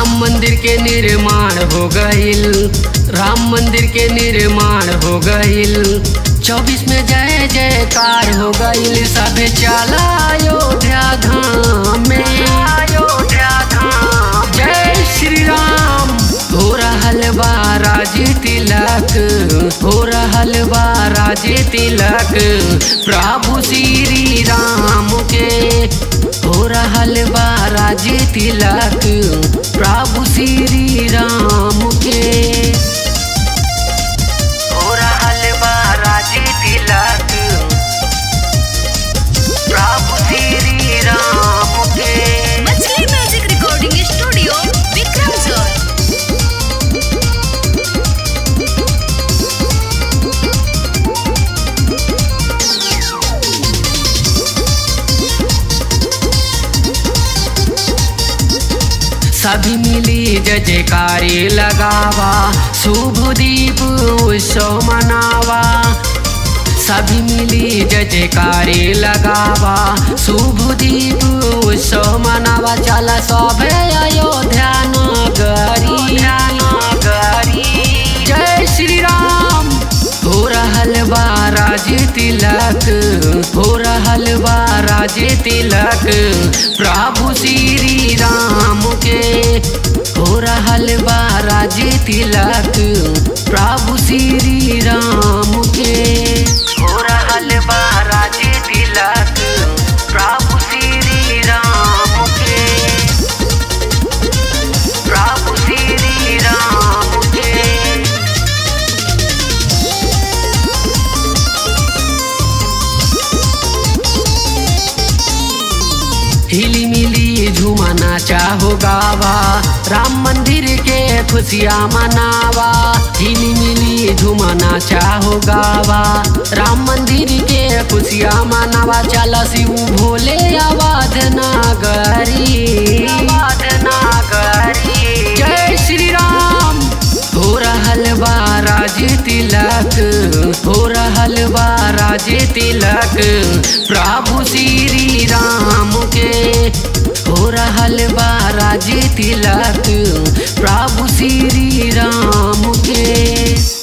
राम मंदिर के निर्माण हो गईल राम मंदिर के निर्माण हो गईल चौबीस में जय जयकार हो गईल सब चला अयोध्या धाम में अयोध्या धाम जय श्री राम हो रहल बा राजे तिलक हो रहल बा राजे तिलक प्रभु श्री राम के हो रहल बा राजे तिलक प्रभु श्री राम के हो रहल बा राजे तिलक प्रभु श्री राम के मछली म्यूजिक रिकॉर्डिंग स्टूडियो विक्रम जोर सभी मिली जय जयकारी लगावा शुभ दीप उत्सव मनावा सभी मिली जय जयकारी लगावा शुभ दीप उत्सव मनावा चला सब अयोध्या नगरी नगरी जय श्री राम हो रहल बा राजे तिलक हो रहल बा राजे तिलक प्रभु श्री राम के हो रहल बा राजे तिलक प्रभु श्री राम के हो रहल बा राजे तिलक प्रभु श्री राम के प्रभु श्री राम के हिली मिली झूमा नाचा हो गावा राम मंदिर के खुशियाँ मनावा हिली मिली झूमा नाचा हो गावा राम मंदिर के खुशियाँ मनावा चला शिव भोले आवाज नागरी आवाज नागरी जय श्री राम हो रहल बा राजे तिलक हो रहल बा राजे तिलक प्रभु श्री राम के हो रहल बा राजे तिलक प्रभु श्री राम के